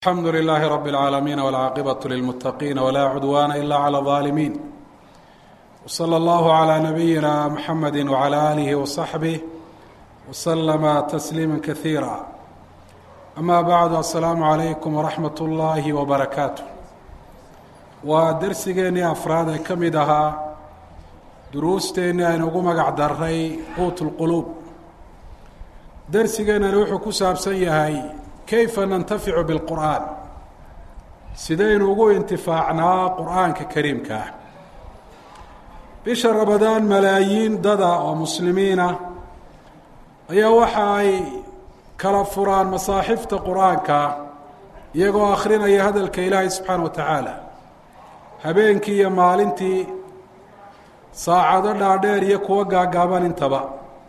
alxamdu lilaahi rabi اlcaalamiin wاlcaaqibaة lilmuttaqiina wlaa cudwaana ila clى اظaalimiin wslى اllahu عlى nabiyina mxamedi wعlى alihi وصaxbih wslama tasliima kasiira ama bacdu asalaamu calaykum waraxmat اllahi wbarakaatu waa dersigeennii afraad ee ka mid ahaa duruusteennii aynu ugu magac daray quut اlquluub dersigeennani wuxuu ku saabsan yahay kayfa nantaficu bilqur'aan sidaynu ugu intifaacnaa qur'aanka kariimka ah bisha ramadaan malaayiin dada oo muslimiina ayaa waxa ay kala furaan masaaxifta qur-aanka iyagoo akhrinaya hadalka ilaahay subxaana wa tacaala habeenkii iyo maalintii saacado dhaadheer iyo kuwo gaagaaban intaba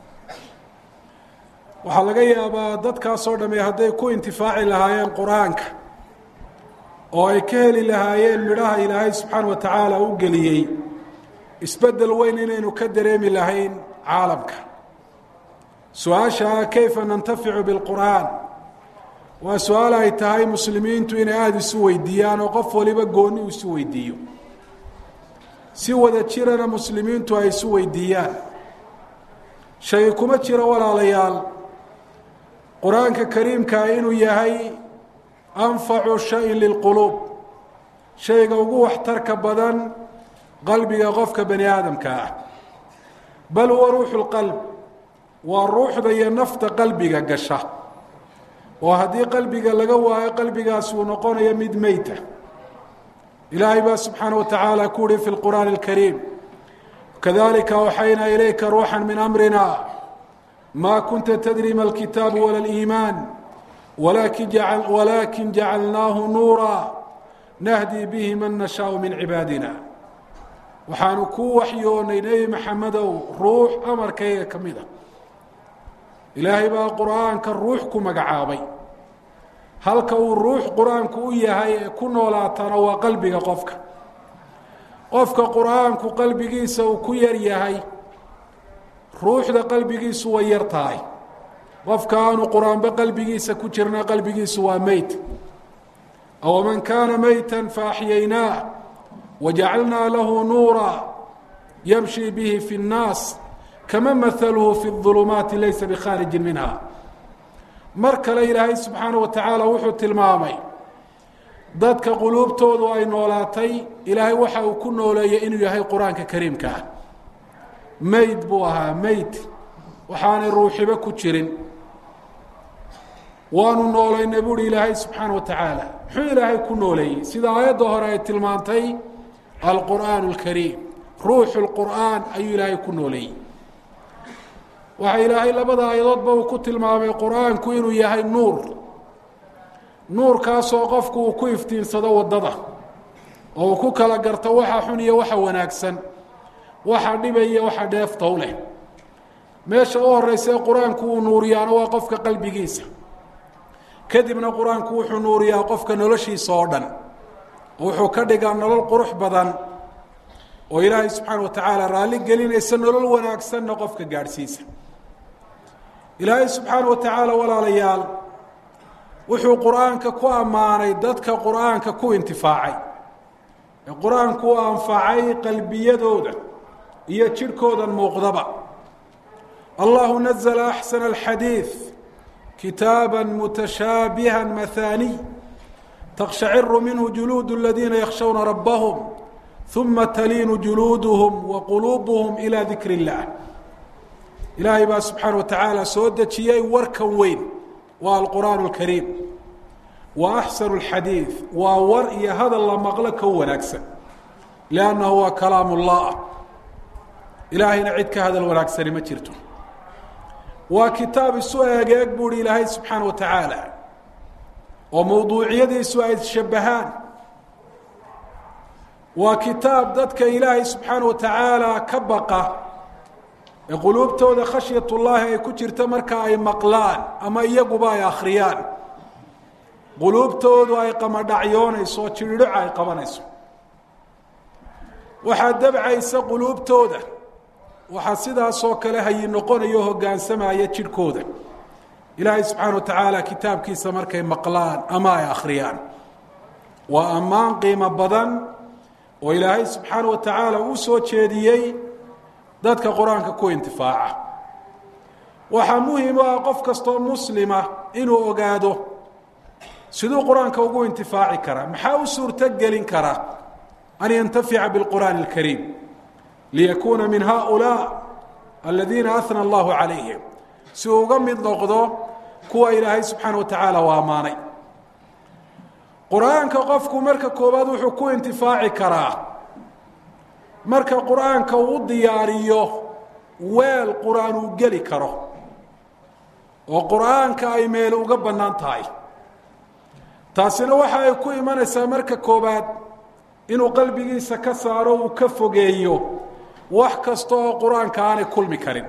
waxaa laga yaabaa dadkaasoo dhamme hadday ku intifaaci lahaayeen qur-aanka oo ay ka heli lahaayeen midhaha ilaahay subxaana wa tacaala u geliyey isbeddel weyn inaynu ka dareemi lahayn caalamka su-aasha ah kayfa nantaficu bilqur'aan waa su-aal ay tahay muslimiintu inay aada isu weydiiyaan oo qof waliba gooni u isu weydiiyo si wada jirana muslimiintu ay isu weydiiyaan shay kuma jiro walaalayaal qur-aanka kariimkaa inuu yahay anfacu shayin lilquluub shayga ugu waxtarka badan qalbiga qofka bani aadamka ah bal huwa ruuxu lqalb waa ruuxda iyo nafta qalbiga gasha oo haddii qalbiga laga waayo qalbigaasi uu noqonayo mid meyta ilaahay baa subxaana wa tacaala ku uhi fi lqur'aani alkariim kadalika awxaynaa ilayka ruuxa min amrina ma kunta tadri ma alkitaabu wala liimaan walakin jacalnaahu nuura nahdi bihi man nashaau min cibaadina waxaanu kuu waxyoonay nebi maxamedow ruux amarkayga ka mid a ilaahay baa qur-aanka ruux ku magacaabay halka uu ruux qur-aanku u yahay ee ku noolaatana waa qalbiga qofka qofka qur-aanku qalbigiisa uu ku yar yahay ruuxda qalbigiisu way yar tahay qofka aanu qur-aanba qalbigiisa ku jirna qalbigiisu waa meyt awaman kaana meyta faaxyaynaah wajacalnaa lahu nuura yamshi bihi fi اnnaas kama mahaluhu fi اظulumaati laysa bikhaarijin minha mar kale ilaahay subxaana wa tacaala wuxuu tilmaamay dadka quluubtoodu ay noolaatay ilaahay waxa uu ku nooleeyey inuu yahay qur-aanka kariimka ah meyd buu ahaa meyd waxaanay ruuxiba ku jirin waanu noolaynay buuhi ilaahay subxaana wa tacaala muxuu ilaahay ku nooleeyey sida aayadda hore ay tilmaantay alqur'aan اlkariim ruuxu lqur'aan ayuu ilaahay ku nooleeyey waxa ilaahay labada aayadoodba uu ku tilmaamay qur-aanku inuu yahay nuur nuurkaasoo qofku uu ku iftiinsado waddada oo uu ku kala garto waxa xun iyo waxa wanaagsan waxa dhibaya waxa dheefta u leh meesha u horeysa qur-aanku uu nuuriyaana waa qofka qalbigiisa kadibna qur-aanku wuxuu nuuriyaa qofka noloshiisa oo dhan oo wuxuu ka dhigaa nolol qurux badan oo ilaahay subxaana wa tacaala raalli gelinaysa nolol wanaagsanna qofka gaadhsiisa ilaahay subxaana wa tacaala walaalayaal wuxuu qur-aanka ku ammaanay dadka qur-aanka ku intifaacay ee qur-aanku u anfacay qalbiyadooda iyo jidhkoodan muuqdaba allahu nazla axsana alxadiid kitaaba mutashaabiha mahaaniy takshaciru minhu juluud aladiina yakshawna rabbahum uma taliinu juluuduhum wa quluubuhum ilaa dikri اllah ilaahay baa subxaana wa tacaala soo dejiyey warkan weyn waa alqur'aan اlkariim wa axsanu اlxadiid waa war iyo hadal la maqlo ka wanaagsan liannahu waa kalaam ullah ilaahayna cid ka hadal wanaagsani ma jirto waa kitaab isu eegeeg buuhi ilaahay subxaana wa tacaala oo mawduuciyadiisu ay shabahaan waa kitaab dadka ilaahay subxaana wa tacaala ka baqa ee quluubtooda khashyat ullaahi ay ku jirta marka ay maqlaan ama iyaguba ay akhriyaan quluubtoodu ay qamadhacyoonayso jidhidhoca ay qabanayso waxaa dabcaysa quluubtooda waxaa sidaasoo kale hayi noqonayo hoggaansamaya jidhkooda ilaahay subxaana wa tacaala kitaabkiisa markay maqlaan ama ay akhriyaan waa ammaan qiimo badan oo ilaahay subxaana wa tacaala uu soo jeediyey dadka qur-aanka ku intifaaca waxaa muhim u ah qof kastoo muslima inuu ogaado siduu qur-aanka ugu intifaaci karaa maxaa u suurto gelin kara an yantafica biاlqur'aani اlkariim liyakuuna min haؤulaa aladiina ahna allahu calayhim si uu uga mid noqdo kuwa ilaahay subxaana wa tacaala u ammaanay qur-aanka qofku marka koowaad wuxuu ku intifaaci karaa marka qur-aanka uu u diyaariyo weel qur-aan uu geli karo oo qur-aanka ay meel uga bannaan tahay taasina waxa ay ku imanaysaa marka koowaad inuu qalbigiisa ka saaro uu ka fogeeyo wax kasta oo qur-aanka aanay kulmi karin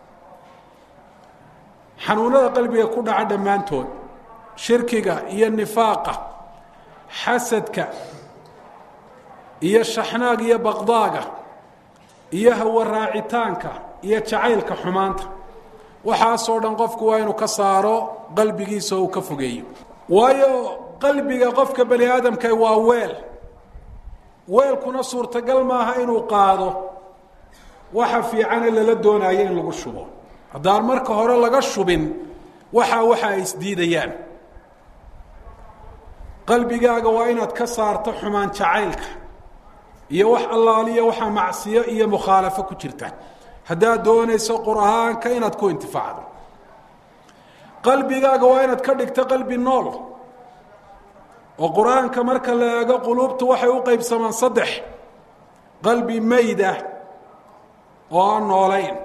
xanuunada qalbiga ku dhaca dhammaantood shirkiga iyo nifaaqa xasadka iyo shaxnaaga iyo baqdaaga iyo hawa raacitaanka iyo jacaylka xumaanta waxaasoo dhan qofku waa inuu ka saaro qalbigiisa oo uu ka fogeeyo waayo qalbiga qofka bani aadamka waa weel weelkuna suurtagal maaha inuu qaado waxa fiicane lala doonayo in lagu shubo haddaan marka hore laga shubin waxaa waxa ay isdiidayaan qalbigaaga waa inaad ka saarto xumaan jacaylka iyo wax allaaliya waxaa macsiyo iyo mukhaalafo ku jirta haddaad doonayso qur-aanka inaad ku intifaacdo qalbigaaga waa inaad ka dhigto qalbi nool oo qur-aanka marka la eego quluubtu waxay u qeybsamaan saddex qalbi mayda oo aan noolayn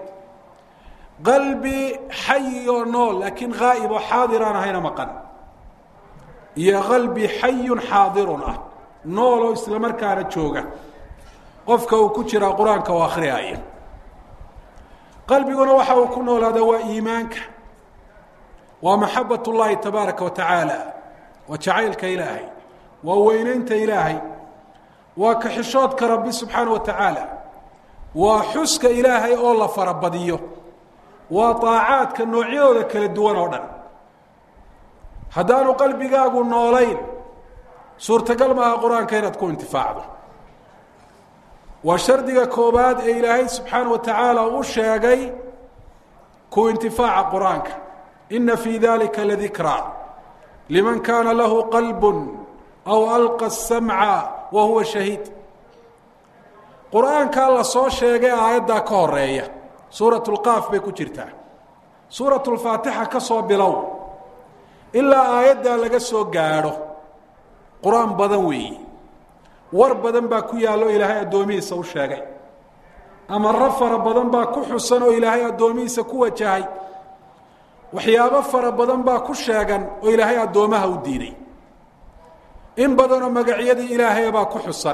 qalbi xayi oo nool laakiin haa'ib oo xaadir aan ahayna maqan iyo qalbi xayun xaadirun ah nool oo isla markaana jooga qofka uu ku jiraa qur-aanka oo akhriyaaya qalbiguna waxa uu ku noolaada waa iimaanka waa maxabat اllahi tabaaraka wa tacaala waa jacaylka ilaahay waa weyneynta ilaahay waa kaxishoodka rabbi subxaana wa tacaala waa xuska ilaahay oo la farabadiyo waa طaacaadka noocyadooda kala duwan oo dhan haddaanu qalbigaagu noolayn suurtagal maaha qur-aanka inaad ku intifaacdo waa shardiga koobaad ee ilaahay subxaana wa tacaala u sheegay ku intifaaca qur-aanka ina fii dalika ladikraa liman kaana lahu qalb aw alqa الsamca wa huwa shahiid qur-aankaa la soo sheegay aayaddaa ka horeeya suurat اlqaaf bay ku jirtaa suurat اlfaatixa ka soo bilow ilaa aayaddaa laga soo gaadho qur-aan badan weeyi war badan baa ku yaallo ilaahay addoomihiisa u sheegay amaro fara badan baa ku xusan oo ilaahay addoomihiisa ku wajahay waxyaabo fara badan baa ku sheegan oo ilaahay addoomaha u diiday in badanoo magacyadii ilaahay baa ku xusan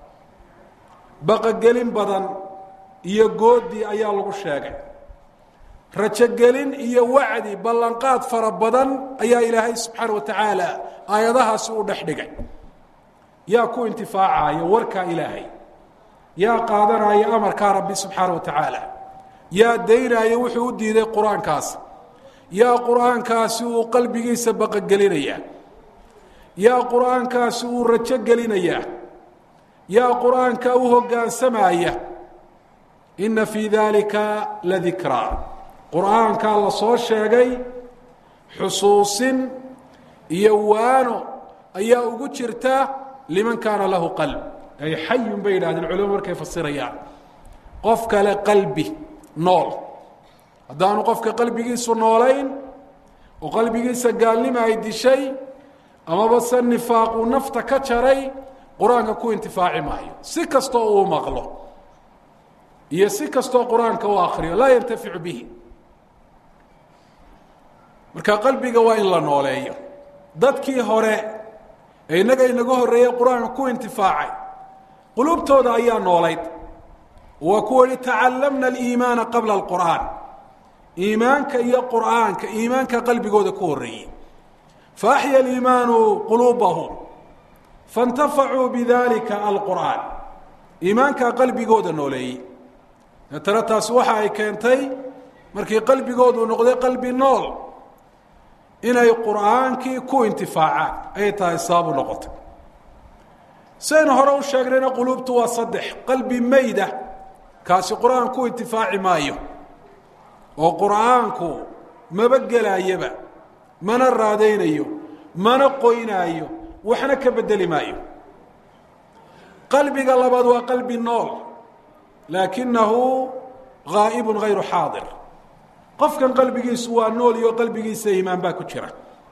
baqogelin badan iyo goodi ayaa lagu sheegay rajogelin iyo wacdi ballanqaad fara badan ayaa ilaahay subxaana wa tacaala aayadahaasi u dhex dhigay yaa ku intifaacaya warkaa ilaahay yaa qaadanaya amarkaa rabbi subxaana wa tacaala yaa daynaya wuxuu u diiday qur-aankaas yaa qur-aankaasi uu qalbigiisa baqogelinayaa yaa qur-aankaasi uu rajo gelinayaa yaa qur-aanka u hoggaansamaya inna fii dalika ladikraa qur-aankaa la soo sheegay xusuusin iyo waano ayaa ugu jirta liman kaana lahu qalb ay xayun bay yidhahdeen culimo markay fasirayaan qof kale qalbi nool haddaanu qofka qalbigiisu noolayn oo qalbigiisa gaalnima ay dishay amaba se nifaaq uu nafta ka jaray qur-aanka ku intifaaci maayo si kastoo uu maqlo iyo si kastoo qur-aanka u akriyo laa yantaficu bihi marka qalbiga waa in la nooleeyo dadkii hore ee innaga inaga horreeyey qur-aanka ku intifaacay quluubtooda ayaa noolayd waa kuwa yihi tacallamna aliimaana qabla alqur'aan iimaanka iyo qur'aanka iimaanka qalbigooda ku horreeyey faaxya aliimaanu quluubahum faاntafacuu bidalika alqur'aan iimaankaa qalbigooda nooleeyey deetana taasi waxa ay keentay markii qalbigoodu noqday qalbi nool inay qur'aankii ku intifaacaan ayay tahay sababu noqotay sidaynu hore u sheegnayna quluubtu waa saddex qalbi mayda kaasi qur-aan ku intifaaci maayo oo qur'aanku maba gelaayaba mana raadaynayo mana qoynaayo waxna ka bedeli maayo qalbiga labaad waa qalbi nool laakinahu gaa'ibun hayru xaadir qofkan qalbigiisu waa nool iyo qalbigiisa iimaan baa ku jira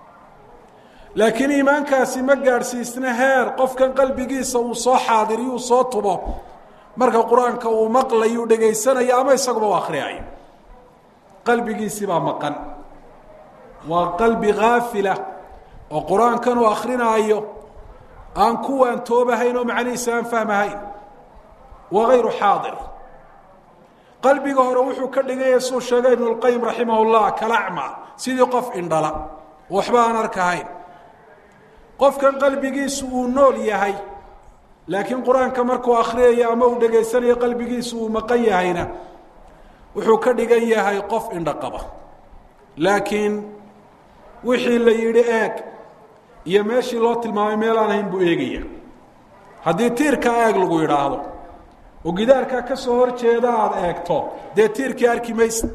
laakiin iimaankaasi ma gaadhsiisna heer qofkan qalbigiisa uu soo xaadiriyo uu soo tubo marka qur-aanka uu maqlayo u dhegaysanayo ama isaguba u akhriyayo qalbigiisii baa maqan waa qalbi haafila oo qur-aankan uu akrinaayo aan kuwaan toobahayn oo macnihiisa aan fahmahayn waa hayru xaadir qalbiga hore wuxuu ka dhiganya suu sheegay ibnu lqayim raximah llah kalacma sidii qof indhala waxba aan arkahayn qofkan qalbigiisu uu nool yahay laakiin qur-aanka markuu akhriyayo ama uu dhegaysanayo qalbigiisu uu maqan yahayna wuxuu ka dhigan yahay qof indho qaba laakiin wixii la yidhi eeg iyo meeshii loo tilmaamay meelaan ahayn buu eegaya haddii tiirka eeg lagu yidhaahdo oo gidaarkaa ka soo hor jeeda aada eegto dee tiirkii arki maysa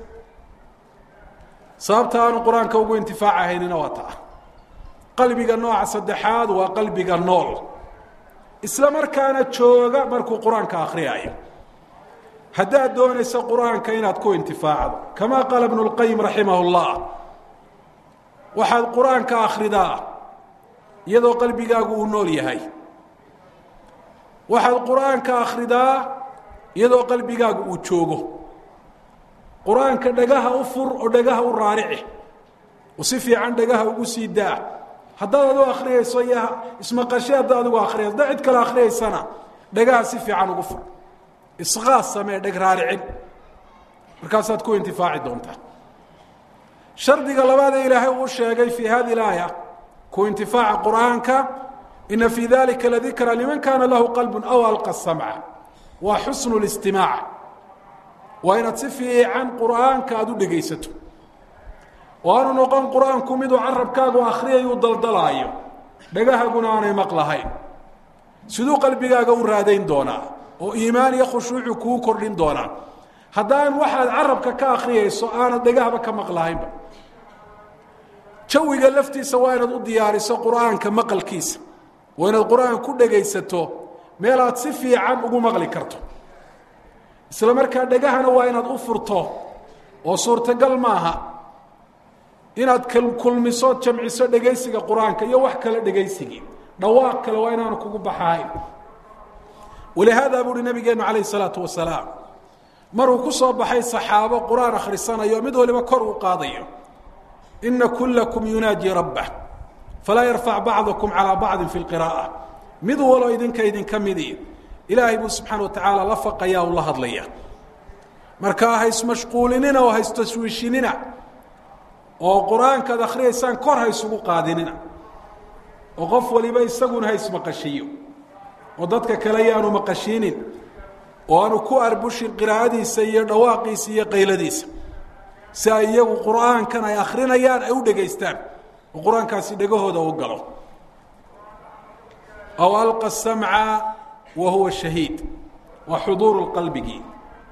sababta aanu qur-aanka ugu intifaacahaynina waa taa qalbiga nooca saddexaad waa qalbiga nool isla markaana jooga markuu qur-aanka akhriyaayo haddaad doonaysa qur-aanka inaad ku intifaacdo kamaa qaala ibnu lqayim raximah llah waxaad qur-aanka akhridaa iyadoo qalbigaagu uu nool yahay waxaad qur-aanka akhridaa iyadoo qalbigaagu uu joogo qur-aanka dhagaha u fur oo dhagaha u raarici oo si fiican dhagaha ugu sii daa haddaad adigu akhriyayso iyo ismaqashe haddaad adigu akhriyayso haddaad cid kale akhriyaysana dhagaha si fiican ugu fur isqaas samee dheg raaricin markaasaad ku intifaaci doontaa shardiga labaad ee ilaahay uu sheegay fii hadi laaya ku intifaaca qur'aanka ina fii dalika ladikra liman kaana lahu qalbu aw alqa samca waa xusnu listimaac waa inaad si fiican qur'aanka aada u dhegaysato oo aanu noqon qur-aanku miduu carabkaagu akhriyayuu daldalaayo dhagahaguna aanay maqlahayn siduu qalbigaaga u raadayn doonaa oo iimaan iyo khushuucu kuu kordhin doonaa haddaan waxaad carabka ka akhriyayso aanad dhagahba ka maqlahaynba jawiga laftiisa waa inaad u diyaariso qur'aanka maqalkiisa waa inaad qur-aan ku dhegaysato meel aad si fiican ugu maqli karto isla markaa dhegahana waa inaad u furto oo suurtagal maaha inaad kulmiso jamciso dhegaysiga qur-aanka iyo wax kale dhegaysigii dhawaaq kale waa inaanu kugu baxahayn walihaada buu uhi nabigeenu calayh isalaatu wasalaam maruu ku soo baxay saxaabo qur-aan akhrisanayo mid waliba kor uu qaadayo ina kulakum yunaaji rabbah falaa yarfac bacdakum calaa bacdin fi lqira'a mid walo idinka idinka midi ilaahay buu subxaana wa tacaala la faqaya u la hadlaya markaa ha ismashquulinina oo ha istashwiishinina oo qur-aankaad akhriyaysaan kor ha isugu qaadinina oo qof waliba isaguna ha ismaqashiyo oo dadka kale yaanu maqashiinin oo aanu ku arbushin qiraa'adiisa iyo dhawaaqiisa iyo qayladiisa si ay iyagu qur'aankan ay akrinayaan ay u dhegaystaan oo qur-aankaasi dhegahooda u galo aw alqa samca wa huwa shahiid waa xuduuru qalbigii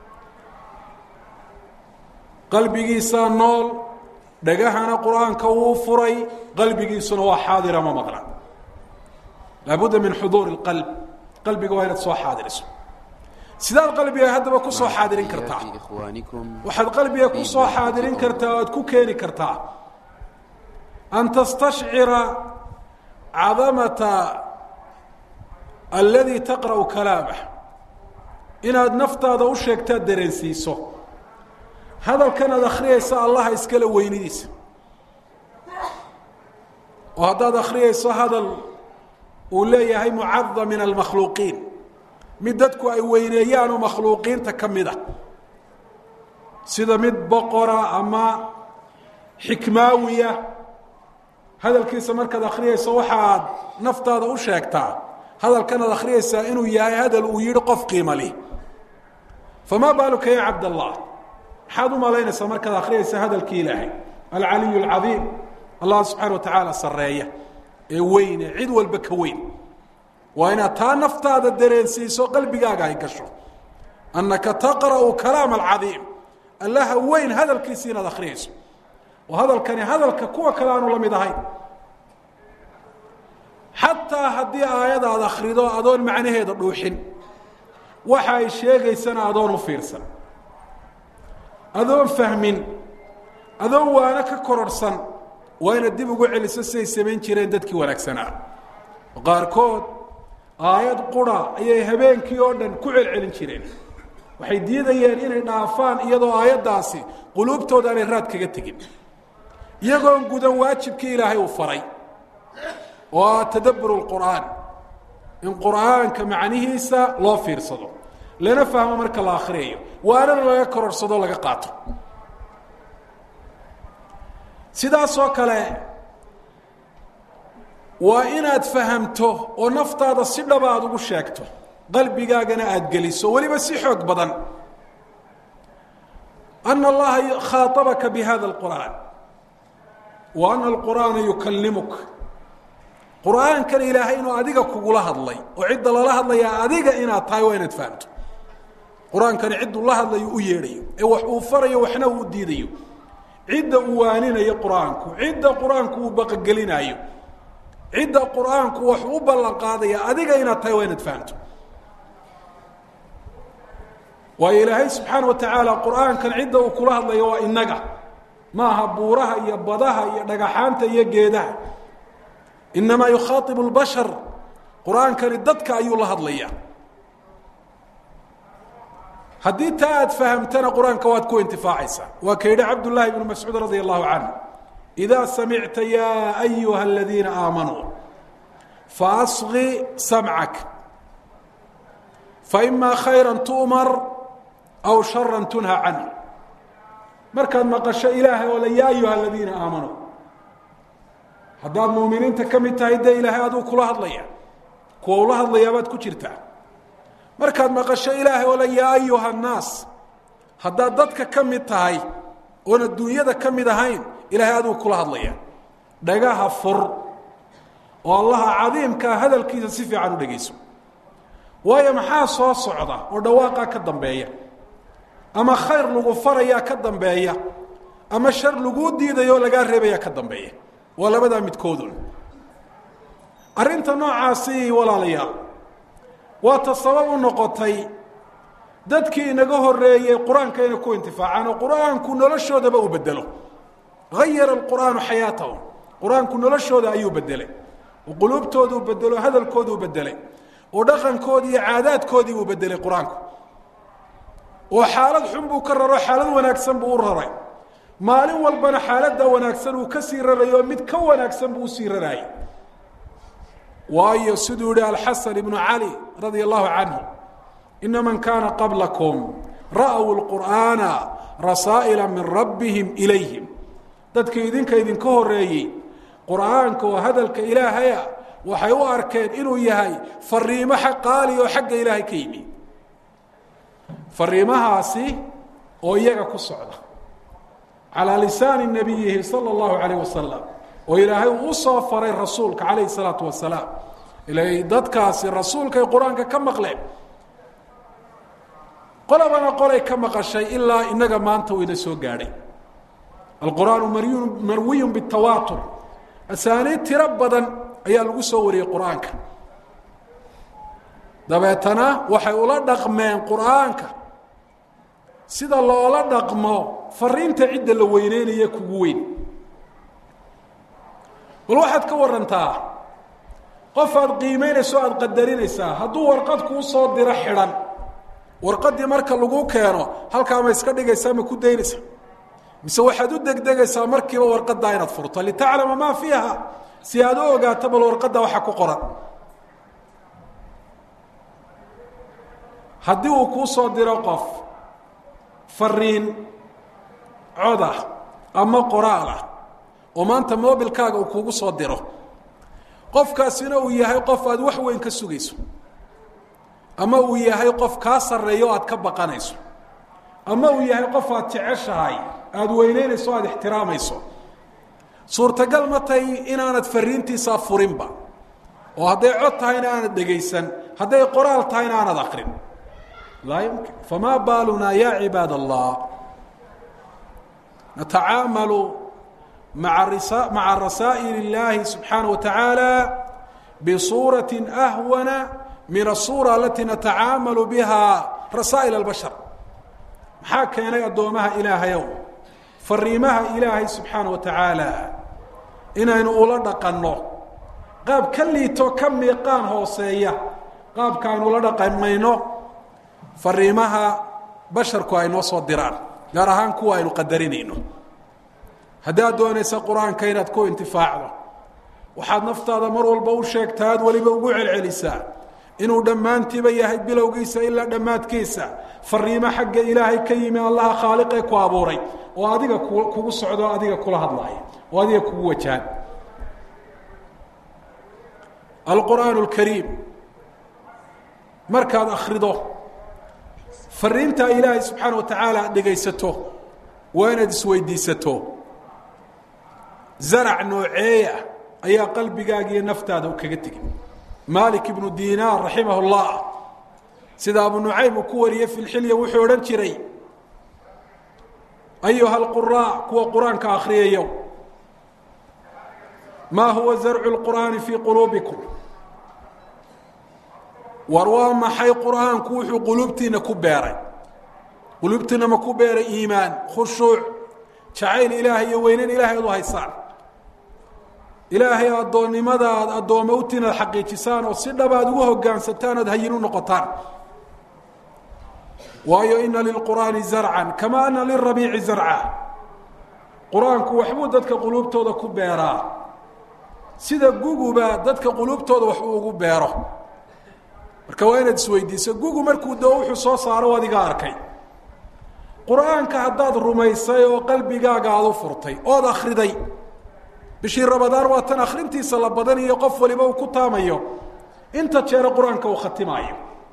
qalbigiisaa nool dhagahana qur-aanka wuu furay qalbigiisuna waa xaadira ma maqla laabudda min xuduuri اlqalb qalbiga waa inaad soo xaadiriso sidaad qalbiga haddaba ku soo xaadirin kartaa waxaad qalbiga ku soo xaadirin kartaa o aad ku keeni kartaa an tastashcira cadamata aladi taqra'u kalaamah inaad naftaada u sheegtaad dareensiiso hadalkan aad akhriyaysa allaha iskale weynidiisa oo haddaad akhriyayso hadal uu leeyahay mucada min almakhluuqiin mid dadku ay weyneeyaan oo makhluuqiinta ka mid a sida mid boqora ama xikmaawiya hadalkiisa markaad akhriyayso waxaad naftaada u sheegtaa hadalkan aad akhriyaysaa inuu yahay hadal uu yihi qof qiima lih famaa baaluka ya cabd allah maxaad u malaynaysaa markaad akhriyaysa hadalkii ilaahay alcaliy alcadiim allah subxaana wa tacaala sarreeya ee weyn ee cid walba ka weyn waa inaad taa naftaada dareensiiso qalbigaaga ay gasho annaka taqra'u kalaam alcadiim allaha weyn hadalkiisi inaad akhriyayso oo hadalkani hadalka kuwa kale aanu la mid ahayn xataa haddii aayada aad akhrido adoon macnaheeda dhuuxin waxa ay sheegaysana adoon u fiirsan adoon fahmin adoon waana ka kororhsan waa inaad dib ugu celiso siday samayn jireen dadkii wanaagsanaa qaarkood aayad qura ayay habeenkii oo dhan ku celcelin jireen waxay diidayeen inay dhaafaan iyadoo aayaddaasi quluubtooda aanay raad kaga tegin iyagoon gudan waajibkii ilaahay uu faray oo ah tadabbur lqur'aan in qur'aanka macnihiisa loo fiirsado lana fahmo marka la akhriyayo waanana laga kororhsado laga qaato sidaasoo kale waa inaad fahamto oo naftaada si dhaba aada ugu sheegto qalbigaagana aada geliso weliba si xoog badan ana allaha khaaabaka bi hada اlqur'aan wa ana alqur'aana yukallimuk qur'aankana ilaahay inuu adiga kugula hadlay oo cidda lala hadlayaa adiga inaad tahay waa inaad fahamto qur-aankani cidduu la hadlayo u yeedhayo ee wax uu farayo waxna uu diidayo cidda uu waaninayo qur-aanku cidda qur-aanku uu baqagelinaayo cidda qur-aanku wax u ballan qaadaya adiga inaad tahay waa inaad fahamto waayo ilaahay subxaana wa tacaala qur-aankan cidda uu kula hadlayo waa inaga maaha buuraha iyo badaha iyo dhagaxaanta iyo geedaha inamaa yukhaaibu lbashar qur-aankani dadka ayuu la hadlaya haddii taa aad fahamtana qur-aanka waad ku intifaacaysaa waa ka yidhi cabdullaahi bnu mascuud radia allahu canhu idaa samicta yaa ayuha aladiina aamanuu faasqi samcak faimaa khayra tu'mar aw shara tunha canhu markaad maqasho ilaahay oo le yaa ayuha aladiina aamanuu haddaad muuminiinta ka mid tahay dee ilaahay aduu kula hadlaya kuwa ula hadlayaabaad ku jirtaa markaad maqasho ilaahay oo le yaa ayuha annaas haddaad dadka ka mid tahay oon adduunyada ka mid ahayn ilaahay aduu kula hadlaya dhagaha fur oo allaha cadiimkaa hadalkiisa si fiican u dhegayso waayo maxaa soo socda oo dhawaaqaa ka dambeeya ama khayr lagu farayaa ka dambeeya ama shar laguu diidayo oo lagaa reebayaa ka dambeeya waa labadaa midkoodun arrinta noocaasi walaalayaal waa ta sabab u noqotay dadkii inaga horeeyey qur-aanka inay ku intifaacaan oo qur-aanku noloshoodaba uu bedelo hayara alqur'aanu xayaatahum qur-aanku noloshooda ayuu bedelay oo quluubtooduu bedelo hadalkooduu bedelay oo dhaqankoodii iyo caadaadkoodii buu bedelay qur-aanku oo xaalad xun buu ka raro xaalad wanaagsan buu u raray maalin walbana xaaladda wanaagsan uu ka sii rarayo mid ka wanaagsan buu usii raraayay waayo siduu yihi alxasan ibnu cali radia allahu canhu ina man kaana qablakum ra'w lqur'aana rasaa'ila min rabbihim ilayhim dadkii idinka idinka horeeyey qur'aanka oo hadalka ilaahaya waxay u arkeen inuu yahay fariimo qaali oo xagga ilaahay ka yimi fariimahaasi oo iyaga ku socda calaa lisaani nabiyihi sala allahu calayh wasalam oo ilaahay uu usoo faray rasuulka calayhi salaatu wasalaam ilay dadkaasi rasuulkay qur-aanka ka maqleen qolabana qolay ka maqashay ilaa inaga maanta uu ina soo gaadhay alqur'aanu maryu marwiyun bitawaatur asaaniid tiro badan ayaa lagu soo wariyey qur-aanka dabeetana waxay ula dhaqmeen qur-aanka sida loola dhaqmo fariinta cidda la weyneynaya kugu weyn bal waxaad ka warantaa qof aad qiimeynayso aada qadarinaysaa hadduu warqad kuu soo diro xidhan warqaddii marka lagu keeno halkaa ma iska dhigaysaa ma ku daynaysa mise waxaad u degdegaysaa markiiba warqaddaa inaad furto litaclama maa fiiha si aad u ogaato bal warqadda waxa ku qoran haddii uu kuu soo diro qof fariin codah ama qoraal ah oo maanta mobilkaaga uu kugu soo diro qofkaasina uu yahay qof aad wax weyn ka sugayso ama uu yahay qof kaa sarreeyo o aad ka baqanayso ama uu yahay qof aad jeceshahay aada weyneynayso o aada ixtiraamayso suurtagal ma tahay inaanad fariintiisaa furinba oo hadday cod tahayna aanad dhegaysan hadday qoraal tahayna aanad akrin laa yumkin famaa baalunaa ya cibaad allah natacaamalu maa maca rasaa'il اllaahi subxaanaه wa taعaalى bsuuraةi ahwana min الsuura alati natacaamalu biha rasaa'il اlbashar maxaa keenay addoomaha ilaahayow fariimaha ilaahay subxaana wa tacaala inaynu ula dhaqanno qaab ka liito ka miiqaan hooseeya qaabka aynu ula dhaqamayno fariimaha basharku ay noo soo diraan gaar ahaan kuwa aynu qadarinayno haddaad doonaysa qur-aanka inaad ku intifaacdo waxaad naftaada mar walba u sheegtaa ad weliba ugu celcelisaa inuu dhammaantiiba yahay bilowgiisa ilaa dhammaadkiisa fariimo xagga ilaahay ka yimi allaha khaaliqee ku abuuray oo adiga kugu socdo o adiga kula hadlaaya oo adiga kugu wajahan alqur'aan اlkariim markaad akrido fariinta ilaahay subxaana wa tacaala aad dhegaysato waa inaad isweydiisato zarac nooceeya ayaa qalbigaaga iyo naftaada kaga tegi malik ibnu dinaar raximah اllah sida abu nucaym uu ku wariyey fi lxilya wuxuu odhan jiray ayuha alquraa kuwa qur-aanka akhriyayo maa huwa zarcu lqur'aani fii quluubikum war waa maxay qur'aanku wuxuu quluubtiina ku beeray quluubtiina ma ku beeray iimaan khushuuc jacayl ilaahay iyo weynan ilaahay ad u haysaan ilaahay addoonnimada aad addoommo utiin aad xaqiijisaan oo si dhaba aad ugu hogaansataan oad hayin u noqotaan waayo ina lilqur'aani zarcan kama ana lirabiici zarca qur-aanku waxbuu dadka quluubtooda ku beeraa sida guguba dadka quluubtooda wax uu ugu beero marka waa inaad isweydiiso gugu markuu doo wuxuu soo saaro adiga arkay qur-aanka haddaad rumaysay oo qalbigaaga aad u furtay ood akhriday bishii rabadaan waa tan akhrintiisa la badaniyo qof waliba uu ku taamayo inta jeere qur-aanka uu khatimaayo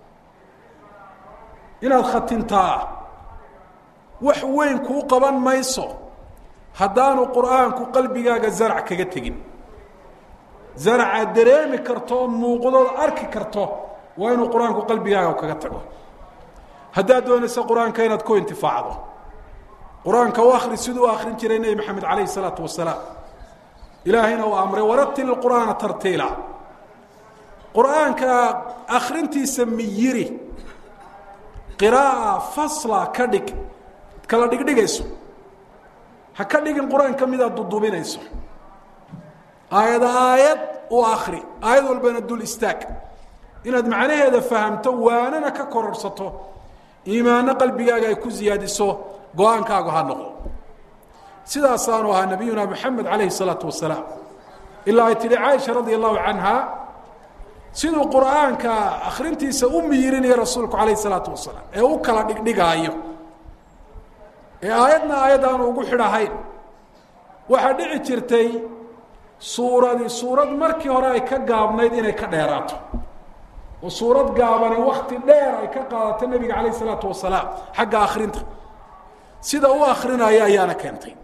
inaad khatintaa wax weyn kuu qaban mayso haddaanu qur-aanku qalbigaaga zarac kaga tegin zaracaad dareemi karto oo muuqdood arki karto waa inuu qur-aanku qalbigaaga kaga tago haddaad doonaysa qur-aanka inaad ku intifaacdo qur-aanka u akri siduu u akrin jiray nebi maxamed calayhi isalaatu wasalaam ilaahayna uu amray waratil qur'aana tartiila qur-aanka akrintiisa miyiri qira'a fasla ka dhig kala dhigdhigayso ha ka dhigin qur-aanka midaad dudubinayso aayad aayad u akri aayad walbana dul istaag inaad macnaheeda fahamto waanana ka kororhsato iimaano qalbigaaga ay ku ziyaadiso go-aankaagu ha noqdo sidaasaanu ahaa nabiyuna moxamed calayhi salaatu wasalaam ilaa ay tihi caaisha radia allahu canha siduu qur'aanka akrintiisa u miyirinaya rasuulku calayhi salaatu wasalaam ee u kala dhigdhigaayo ee aayadna aayad aanu ugu xidhahayn waxaa dhici jirtay suuradii suurad markii hore ay ka gaabnayd inay ka dheeraato oo suurad gaabani wakti dheer ay ka qaadato nebiga calayh isalaatu wasalaam xagga akrinta sida u akrinaya ayaana keentay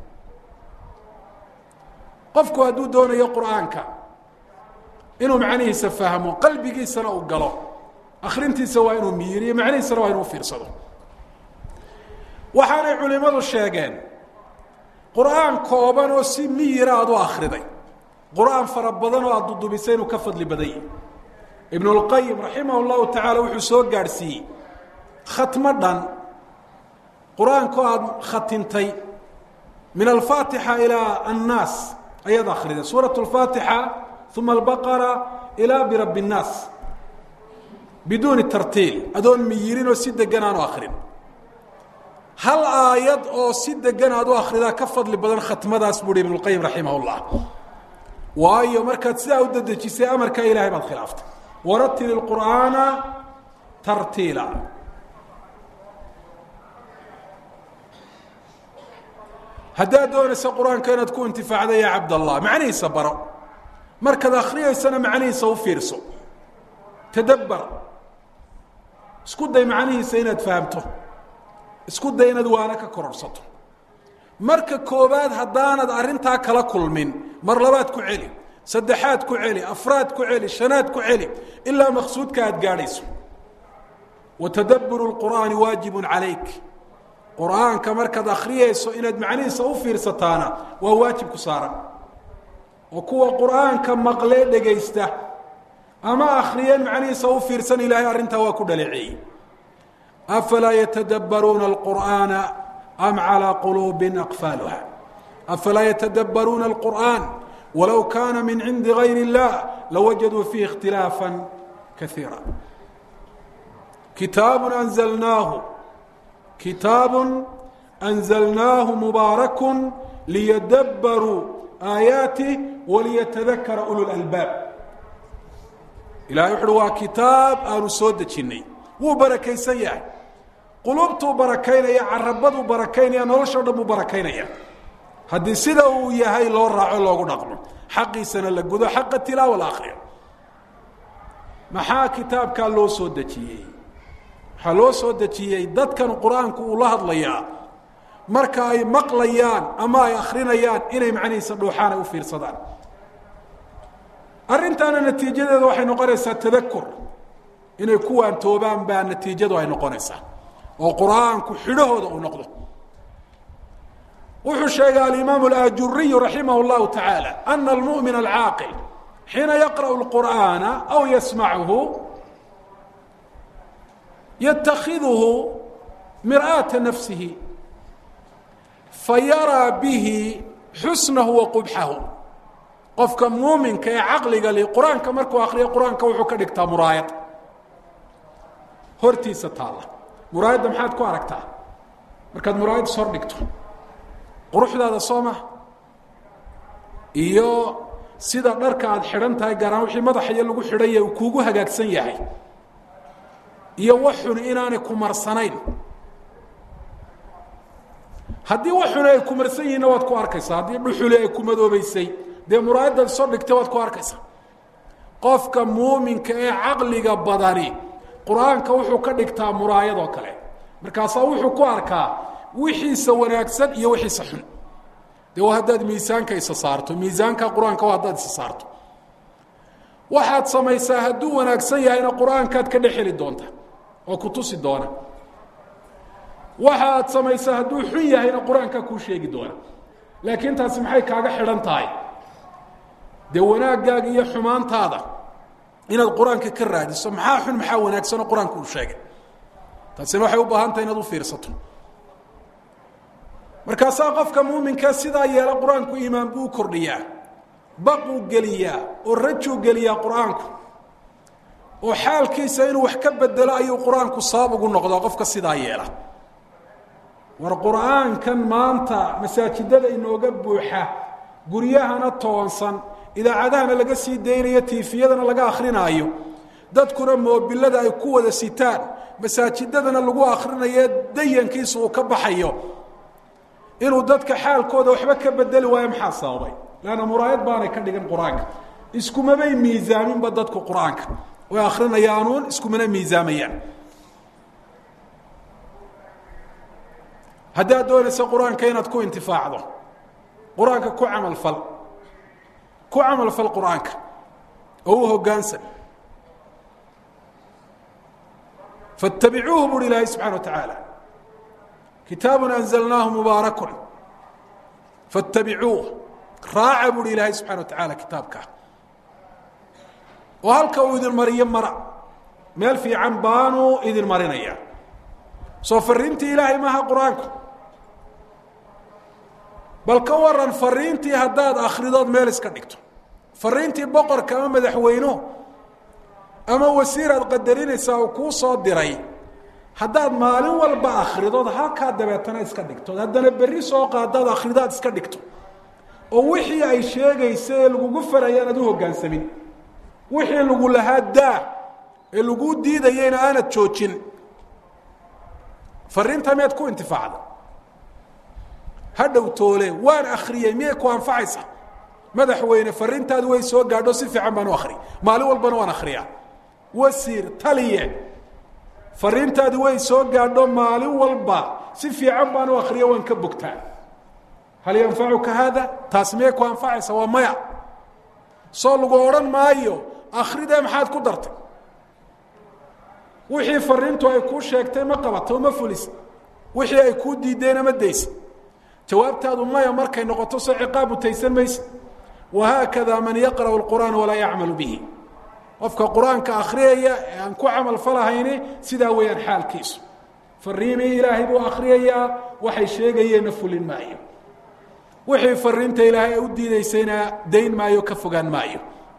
qofku hadduu doonayo qur'aanka inuu macnihiisa fahmo qalbigiisana uu galo akrintiisa waa inuu miyiriyo macnihiisana waa inuu fiirsado waxaanay culimadu sheegeen qur'aan kooban oo si miyira aad u akriday qur'aan fara badan oo aad dudubisay inuu ka fadli badan yahi ibn اlqayim raximah اllahu tacaala wuxuu soo gaadhsiiyey khatmo dhan qur-aanko aada khatintay min alfaatixa ilaa annaas ayaad akriday suuraة اlfaatixa uma albaqara ilaa birab الnaas biduuni tartiil adoon miyirin oo si degan aanu akrin hal aayad oo si degan aad u akridaa ka fadli badan khatmadaas buuhi ibn اlqayim raximah اllah waayo markaad sidaa u dedejisay amarkaa ilahay baad khilaaftay waratil اqur'aana tartiila haddaad doonaysa qur-aanka inaad ku intifaacda ya cabdallah macnihiisa baro markaad akriyaysana macnihiisa u fiirso tadabbar isku day macnihiisa inaad fahamto isku day inaad waana ka kororsato marka koobaad haddaanad arrintaa kala kulmin mar labaad ku celi saddexaad ku celi afraad ku celi shanaad ku celi ilaa maqsuudka aad gaadhayso wa tadabburu lqur'aani waajibun calayk qur'aanka markaad akhriyayso inaad macnihiisa u fiirsataana waa waajib ku saaran oo kuwa qur'aanka maqlee dhegaysta ama akhriyeen macnihiisa u fiirsan ilaahay arrintaa waa ku dhaleeceeyey afalaa yatadabbaruuna alqur'aana am calىa quluubin aqfaaluha afalaa yatadabbaruuna alqur'aan walow kaana min cindi gayr اllah lawajaduu fiihi اkhtilaafa kaiira kitaabu anzalnaahu kitaabu anzalnaahu mubaaraku liyadabbaruu aayaatih waliyatadakara ulu lalbaab ilahay wuxuuhi waa kitaab aanu soo dejinnay wuu barakaysan yahay quluubtuu barakaynaya carabaduu barakaynaya noloshao dhan buu barakaynaya haddii sida uu yahay loo raaco loogu dhaqmo xaqiisana la gudo xaqa tilaawa la akriyo maxaa kitaabkaa loo soo dejiyey waxaa loo soo dejiyey dadkan qur-aanku uu la hadlayaa marka ay maqlayaan ama ay akrinayaan inay macnihiisa dhuuxaan ay u fiirsadaan arrintaana natiijadeeda waxay noqonaysaa tadakur inay kuwaan toobaan baa natiijadu ay noqonaysaa oo qur-aanku xidhahooda uu noqdo wuxuu sheegay alimaam اlaajuriyu raximah اllahu taعaalى ana almuؤmin alcaaqil xiina yaqrأu اlqur'aana aw yasmachu yatakidhu mir'aata nafsihi fayaraa bihi xusnahu wa qubxahu qofka muuminka ee caqliga li qur-aanka markuu akriyo qur-aanka wuxuu ka dhigtaa muraayad hortiisa taalla muraayadda maxaad ku aragtaa markaad muraayad is hor dhigto quruxdaada soo maha iyo sida dharka aada xidhan tahay gaaraan wixii madaxaiyo lagu xidhanya uu kuugu hagaagsan yahay iyo waxun inaanay ku marsanayn haddii waxuni ay ku marsan yihiinna waad ku arkaysaa haddii dhuxuli ay ku madoobeysay dee muraayaddaad is hor dhigtay waad ku arkaysaa qofka muuminka ee caqliga badani qur-aanka wuxuu ka dhigtaa muraayadoo kale markaasaa wuxuu ku arkaa wixiisa wanaagsan iyo wixiisa xun de waa haddaad miisaanka isa saarto miisaanka qur-aanka waa haddaad isa saarto waxaad samaysaa hadduu wanaagsan yahayna qur-aankaad ka dhex heli doonta oo ku tusi doona waxa aad samaysaa hadduu xun yahayna qur-aankaa kuu sheegi doona laakiin taasi maxay kaaga xidhan tahay dee wanaaggaaga iyo xumaantaada inaad qur-aanka ka raadiso maxaa xun maxaa wanaagsanoo qur-aanka uu sheegay taasina waxay u baahan tahay inaad u fiirsato markaasaa qofka muuminkaa sidaa yeela qur-aanku iimaan buu u kordhiyaa baquu geliyaa oo rajuu geliyaa qur-aanku oo xaalkiisa inuu wax ka bedelo ayuu qur-aanku sabab ugu noqdaa qofka sidaa yeela war qur-aankan maanta masaajidada inooga buuxa guryahana toonsan idaacadahana laga sii daynayo tiifiyadana laga akrinaayo dadkuna moobilada ay ku wada sitaan masaajidadana lagu akrinayo dayankiisa uu ka baxayo inuu dadka xaalkooda waxba ka bedeli waayo maxaa sababay leanna muraayad baanay ka dhigan qur-aanka iskumabay miisaaminba dadku qur-aanka way akrinayaanuun iskumana miisaamayaan haddaad doonaysa qur-aanka inaad ku intifaacdo qur-aanka ku camalfal ku camalfal qur-aanka oo u hoggaansan faاtabicuuhu buuhi ilaahay subxana wa tacaala kitaabu anzalnaahu mubaaraku faاtabicuuh raaca buuhi ilaahay subxana wa tacaala kitaabka oo halka uu idin mariyo mara meel fiican baanuu idin marinaya soo fariintii ilaahay maaha qur-aanku bal ka waran fariintii haddaad akhridood meel iska dhigto fariintii boqorka ama madaxweynuhu ama wasiir aad qadarinaysaa uu kuu soo diray haddaad maalin walba akhridood halkaa dabeetana iska dhigto haddana berri soo qaadaad akhridaad iska dhigto oo wixii ay sheegaysa ee lagugu faraya aad u hoggaansamin wixii lagu lahaa daa ee laguu diidayeyna aanad joojin fariinta miyaad ku intifaacda hadhow toole waan akriyey miyay ku anfacaysa madaxweyne fariintaadu way soo gaadho si fiican baan u akri maalin walbana waan akriyaa wasiir taliye fariintaadi way soo gaadho maalin walba si fiican baan u akriya waan ka bogtaa hal yanfacuka haada taas miyay ku anfacaysa waa maya soo lagu odhan maayo akridee maxaad ku dartay wixii fariintu ay kuu sheegtay ma qabato ma fulisa wixii ay kuu diideenna ma daysa jawaabtaadu maya markay noqoto soo ciqaab utaysan maysa wahaakada man yaqra'u اlqur'aan walaa yacmalu bihi qofka qur-aanka akriyaya ee aan ku camal falahayni sidaa weeyaan xaalkiisu fariimii ilaahay buu akriyayaa waxay sheegayeenna fulin maayo wixii fariinta ilaahay ay u diidaysayna dayn maayo ka fogaan maayo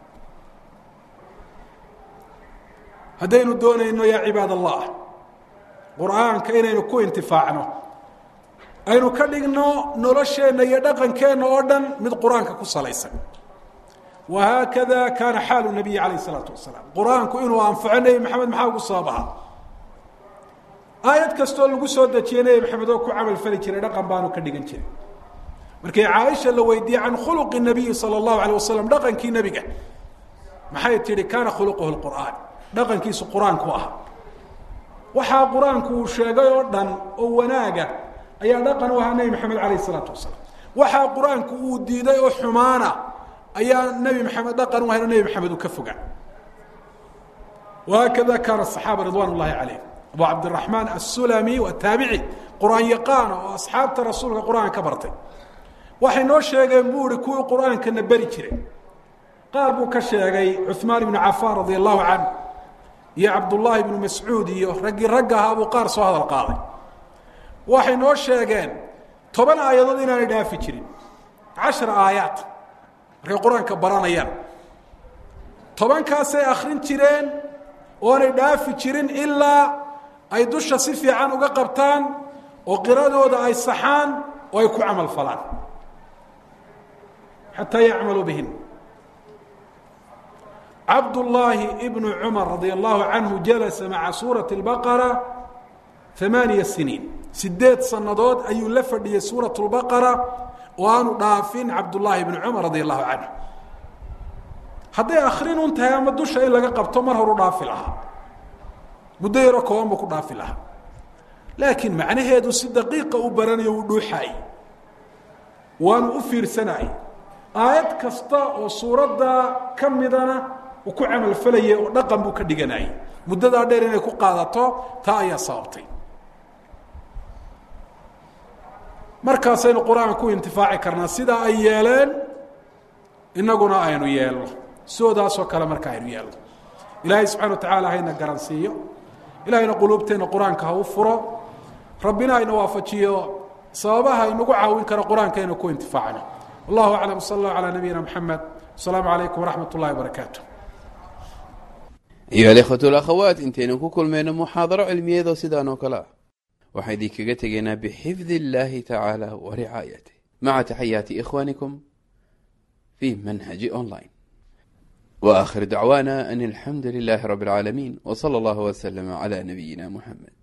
haddaynu doonayno yaa cibaad allah qur-aanka inaynu ku intifaacno aynu ka dhigno nolosheenna iyo dhaqankeenna oo dhan mid qur-aanka ku salaysan wahaakada kaana xaalu nabiyi calayh isalaatu wasalaam qur-aanku inuu anfaco nebi maxamed maxaa ugu sababaha aayad kastoo lagu soo dejiye nebi maxamed oo ku camal fali jiray dhaqan baanu ka dhigan jiray markii caaisha la weydiiyey can khuluqi nabiyi sala allahu alayh wasalam dhaqankii nebiga maxay tihi kaana khuluquhu lqur'aan dhaqankiisu qur-aanku ahaa waxaa qur-aanku uu sheegay oo dhan oo wanaaga ayaa dhaqan u ahaa nebi maxamed calayh isalaatu wasalaam waxaa qur-aanku uu diiday oo xumaana ayaa nebi maxamed dhaqan u ahayn oo nebi maxamed uu ka fogaa wahaakada kaana asaxaaba ridwan ullahi calayhim abu cabdiraxmaan assulami waa taabici qur-aan yaqaana oo asxaabta rasuulka qur-aanka ka bartay waxay noo sheegeen buu ihi kuwii qur-aankana beri jiray qaar buu ka sheegay cuثmaan ibnu cafaan radia allahu canh iyo cabdullaahi ibnu mascuud iyo raggii ragga ahaa buu qaar soo hadal qaaday waxay noo sheegeen toban aayadood inaanay dhaafi jirin cashar aayaad markay qur-aanka baranayaan tobankaasay akrin jireen oonay dhaafi jirin ilaa ay dusha si fiican uga qabtaan oo qiradooda ay saxaan oo ay ku camal falaan xataa yacmaluu bihin cabdullaahi ibnu cumar radia allahu canhu jalasa maca suurati اlbaqara amaaniya siniin sideed sannadood ayuu la fadhiyey suurat lbaqara oo aanu dhaafin cabdullaahi ibnu cumar radia allahu canhu hadday akrin un tahay ama dusha in laga qabto mar horu dhaafi lahaa muddo yaroo kooban buu ku dhaafi lahaa laakiin macnaheedu si daqiiqa u baranayo uu dhuuxaayey waanu u fiirsanayey aayad kasta oo suuradda ka midana uu ku camalfalayay oo dhaqan buu ka dhiganayay muddadaa dheer inay ku qaadato taa ayaa sababtay markaasaynu qur-aan ku intifaaci karnaa sidaa ay yeeleen inaguna aynu yeelno sidoodaasoo kale marka aynu yeelno ilaahay subxana wa tacaala hayna garansiiyo ilahayna quluubteenna qur-aanka ha u furo rabbina hayna waafajiyo sababaha inagu caawin kara qur-aanka aynu ku intifaacno wallahu aclam sal allahu calaa nabiyina moxamed asalaamu calaykum waraxmat ullahi wabarakaatu ayuha alikhwatu alakhawaat intaynu ku kulmayno muxaadaro cilmiyeedoo sidaan oo kale ah waxaan idinkaga tegaynaa bixifdi illaahi tacaala wa ricaayatih maca taxayaati ikhwaanikum fi manhaji online wa akhir dacwaana an alxamdu lilaahi rabbi اlcaalamiin w sala allahu wslama cla nabiyina muxamed